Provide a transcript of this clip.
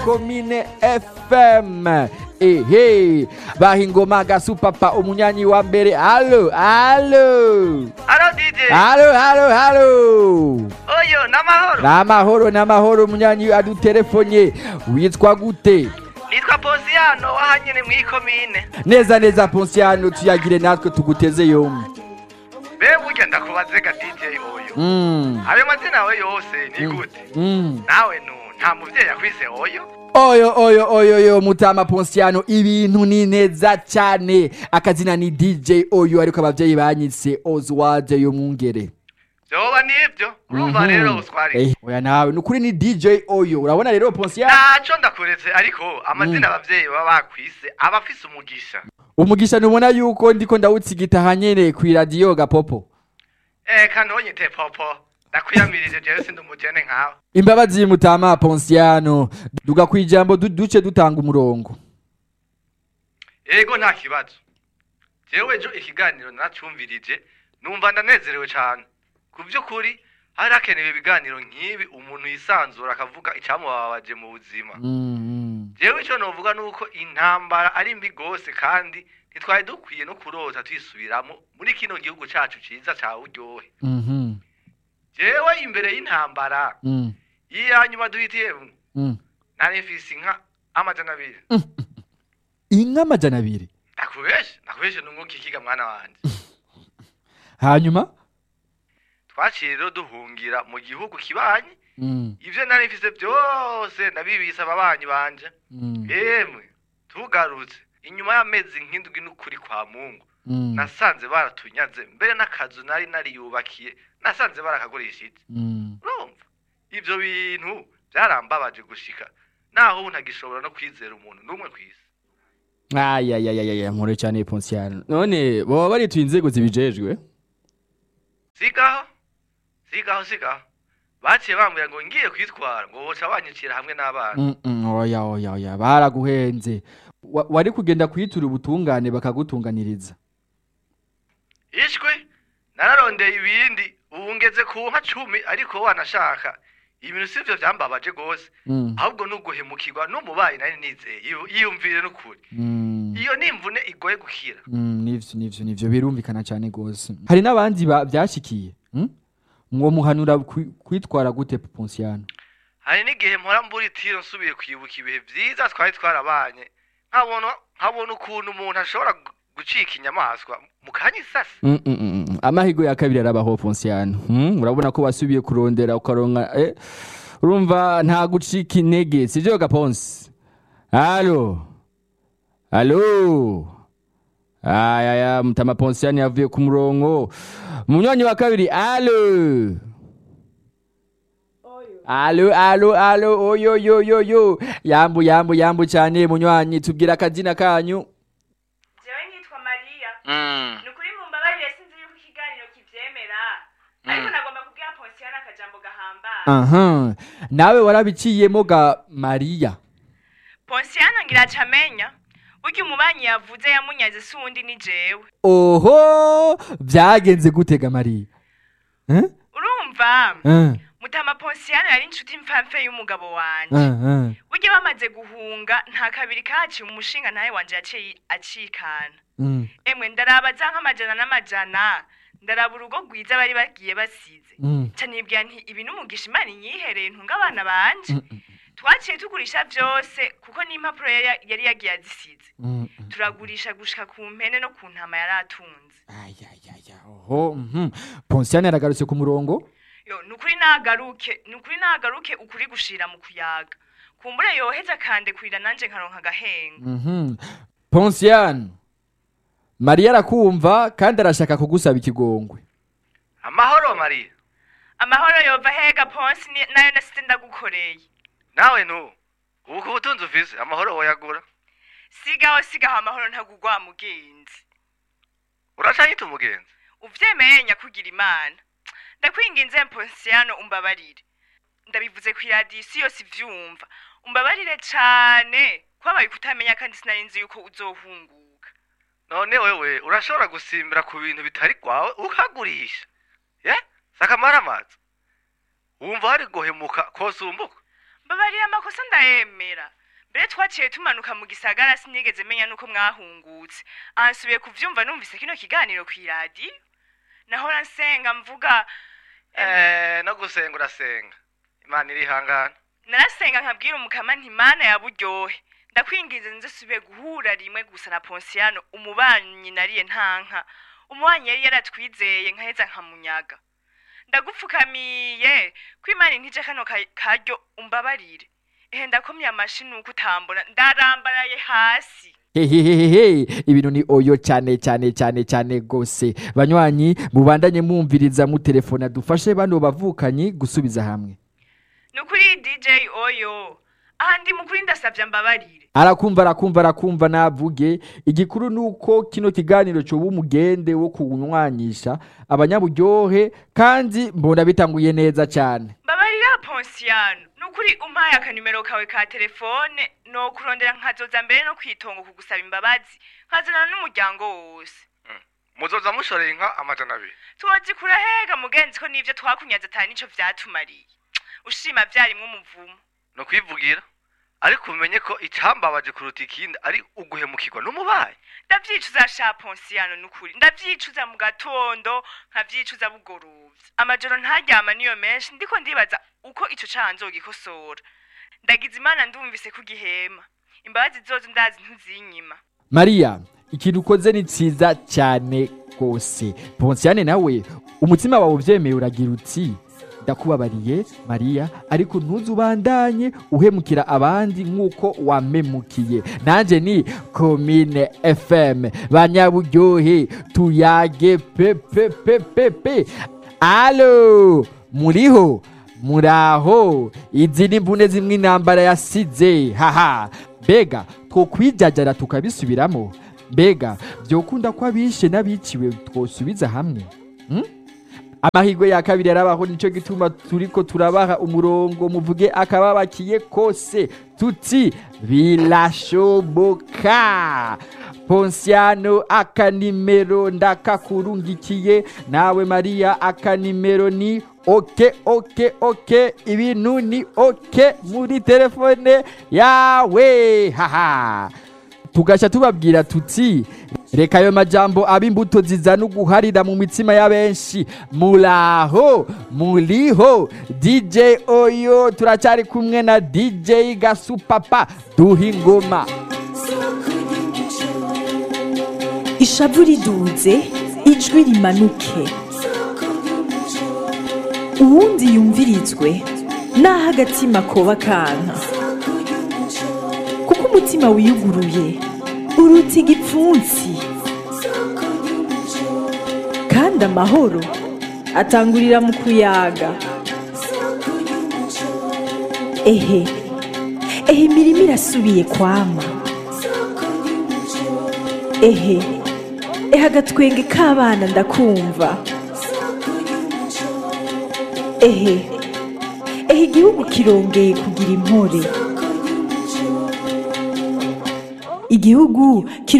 komine fm ehe bahingoma gasupapa umunyanyi wa mbere alo alo Alo DJ. alo alo alo Oyo namahoro. namahoro namahoro umunyanyi aduterefonye witwa gute Nitwa Posiano wahanyene mwikomine. neza neza ponsiano tuyagire natwe tuguteze yombi Be burya ndakubaze ga DJ oyo. mm. Ayo mazina yawe yose ni gute? Mm. Nawe nu nta muvyeyi yakwise oyo? oyo oyo oyo yo mutama ponsiano ibintu ni neza cyane akazina ni dj oyo ariko abavyeyi banyitse oswald yo mwungere Vyoba nivyo. Urumva rero uswari. Eh, oya nawe nukuri ni dj oyo urabona rero ponsiano Naco ndakuretse ariko amazina abavyeyi baba bakwise aba afise umugisha. umugisha nubona yuko ndiko ndawutsigita hanyene kw'iradiyo gapopo Eh kanonyite popo. Ndakwiyamirije jewe sindi umujene nkawe. imbabazi mutama ponsiano duga kwijambo du- duce dutanga umurongo Ego nta kibazo. Jewe ejo ikiganiro nacumvirije numva ndanezerewe cane. Ku vy'ukuri hari hakenewe ibiganiro nk'ibi umuntu yisanzura akavuga icamubabaje mu buzima. Mm, mm. Jewe ico novuga nuko intambara ari mbi gose kandi ntitwari dukwiye no kurota twisubiramo muri kino gihugu cacu ciza ca uryohe. Mhm. Jewe imbere y'intambara Mm, iya nyuma duhitiyemwo mm. nari mfise inka amajana abiri. inka amajana abiri Ndakubeshe, ndakubeshe nunguka ikiga mwana wanje. hanyuma twaciye rero duhungira mu gihugu kibanyi Mm, ivyo nari mfise vyose ndabibisa ababanyi banje mm, yemwe tugarutse inyuma y'amezi nk'indwi n'ukuri kwa mungu mm, nasanze baratunyaze mbere n'akazu nari nariyubakiye nasanze barakagurishije mm. urumva ivyo bintu vyarambabaje gushika naho ubu ntagishobora no kwizera umuntu n'umwe kw'isi ayayayaya nkore cyane ponsiano none baba barituye inzego zibijejwe sigaho sigaho sigaho baciye bambwira ngo ngiye kwitwara ngo boca banyicira hamwe n'abana Mm, mm, oya oya oya baraguhenze Wa- wari kugenda kwitura ubutungane bakagutunganiriza ishwi nararondeye ibindi ubu ngeze ku nka cumi ariko wanashaka ibintu sivyo vyambabaje gose Mm, ahubwo nuguhemukirwa n'umubayi nari nizeye Yiyu- yiyumvire n'ukuri mm, iyo ni imvune igoye gukira mm, nivyo nivyo nivyo birumvikana cyane gose hari n'abandi ba- byashikiye mm? mwo muhanura kwi- kwitwara gute ponsiano hari n'igihe mpora mbura itiro nsubiye kwibuka ibihe vyiza twari twarabanye nkabona nkabona ukuntu umuntu ashobora gu- gucika inyamaswa mu kanya isasi Mm, mm, mm, mm. amahigo ya kabiri arabaho ponsiano mm? urabona ko wasubiye kurondera ukaronka eh? urumva nta gucika intege sivyo gaponsi alo alo ayaya mutama ponsiano yavuye ku murongo munywanyi wa kabiri alo alo alo alo oyoyoyoyo yambu yambu yambu cyane munywanyi tubwira akazina kanyu jewe nitwa mariya ni ukuri mumbabarire sinzi yuko ikiganiro kivyemera ariko nagomba kubwira ponsiyo n'akajambo gahambaye aha nawe warabiciyemo ga mariya ponsiyano ngira aca amenya burya umubanyi yavuze yamunyaze si uwundi ni jewe oho byagenze gutega mariya Eh? urumva Eh, mutama ponsiyano yari inshuti mfamfe y'umugabo wanje eh, eh. burya bamaze guhunga nta kabiri kaciye umushinga nawe wanje yaciye acikana Mm, emwe ndaraba za nk'amajana n'amajana ndaraba urugo rwiza bari bagiye basize mm, ca nibwira nti ibi n'umugisha imana inyihereye ntunga abana banje mm, mm, twaciye tugurisha vyose kuko n'impapuro yari yari yagiye azisize mm, mm. turagurisha gushika ku mpene no ku ntama yari atunze ayayaya oho mhm. ponsiano yaragarutse ku murongo yo nukuri nagaruke nukuri nagaruke ukuri gushira mu kuyaga kumbure yoheza kande kurira nanje nkaronka agahenga Mhm. ponsiano mariya arakumva kandi arashaka kugusaba ikigongwe amahoro mariya amahoro yova hega ponsi ni- nayo nasize ndagukoreye nawe nu ubu ku butunzi ufise amahoro woyagura sigaho sigaho amahoro ntagugwa mugenzi uracanyita umugenzi uvyemeye nyakugira imana ndakwinginze mponsiyano umbabarire ndabivuze ku iradiyo isi yose ivyumva umbabarire cane kwabaye kutamenya kandi sinari nzi yuko uzohunguka none wewe urashobora gusimbira ku bintu bitari kwawe ukagurisha ye sakamara amazi wumva hari guhemuka kosumbuka babarira amakosa ndayemera mbere twaciye tumanuka mu gisagara sinigeze menya nuko mwahungutse ansubiye kuvyumva numvise kino kiganiro kw'iradiyo nahora nsenga mvuga eh no gusenga urasenga imana irihangana narasenga nkabwira umukama nti mana ya buryohe ndakwingize nze subiye guhura rimwe gusa na ponsiano umubanyi nariye ntanka umubanyi yari yaratwizeye nkaheza nkamunyaga ndagupfukamiye ko imana intije kano ka- karyo umbabarire ehe ndakomye amashi nuko utambona ndarambaraye hasi hehehehe ibintu ni oyo cyane cyane cyane cyane gose banywanyi mubandanye mwumviriza mutelefona dufashe bano bavukanyi gusubiza hamwe nukuri dj oyo aha ndi mukuri ndasavye mbabarire arakumva arakumva arakumva navuge igikuru nuko kino kiganiro coba umugende wo kunywanisha abanyaburyohe kandi mbona bitanguye neza cyane mbabarira ponsiano nukuri umpaye akanimero kawe ka telefone nokurondera nkazoza mbere no kwitongo kugusaba imbabazi nkazana n'umuryango wose muzoza mushoreye inka amajana abiri twozikura hega mugenzi ko n'ivyo twakunyaze atari nico vyatumariye ushima vyarimwo umuvumo no kwivugira ariko umenye ko icambabaje kuruta ikindi ari uguhemukirwa n'umubaye ndavyicuza sha ponsiano nukuri ndavyicuza mu gatondo nkavyicuza bugorovye amajoro ntaryama niyo menshi ndiko ndibaza uko ico caha nzogikosora ndagize imana ndumvise kugihema imbabazi zozo ndazi ntuzinyima mariya ikintu ukoze ni cyiza cyane rwose ponsiane nawe umutima wawe ubyemeye uragira uti ndakubabariye mariya ariko ntuze ubandanye uhemukira abandi nk'uko wamemukiye nanjye ni komine fm banyaburyohe tuyage pepepepepe alo muriho muraho izi ni mbune zimwe intambara yasize haha mbega twokwijajara tukabisubiramo mbega byokunda ko abishe n'abiciwe twosubiza hamwe Hmm? amahirwe ya kabiri yarabaho nicyo gituma turiko turabaha umurongo muvuge akababakiye kose tuti birashoboka ponsiano akanimero ndakakurungikiye nawe mariya akanimero ni oke oke oke ibintu ni oke muri telefone yawe haha tugasha tubabwira tuti reka ayo majambo aba imbuto zizana uguharira mu mitima ya benshi muraho muriho dj oyo turacyari kumwe na dj gasupapa duha ingoma ishavu riduze ijwi rimanuke uwundi yumvirizwe naho agatima koba kanka kuko umutima wiyuguruye uruta igipfunsi kandi amahoro atangurira mu kuyaga ehe ehe imirima irasubiye kwama ehe ehe agatwenge k'abana ndakumva ehe ehe igihugu kirongeye kugira impore igihugu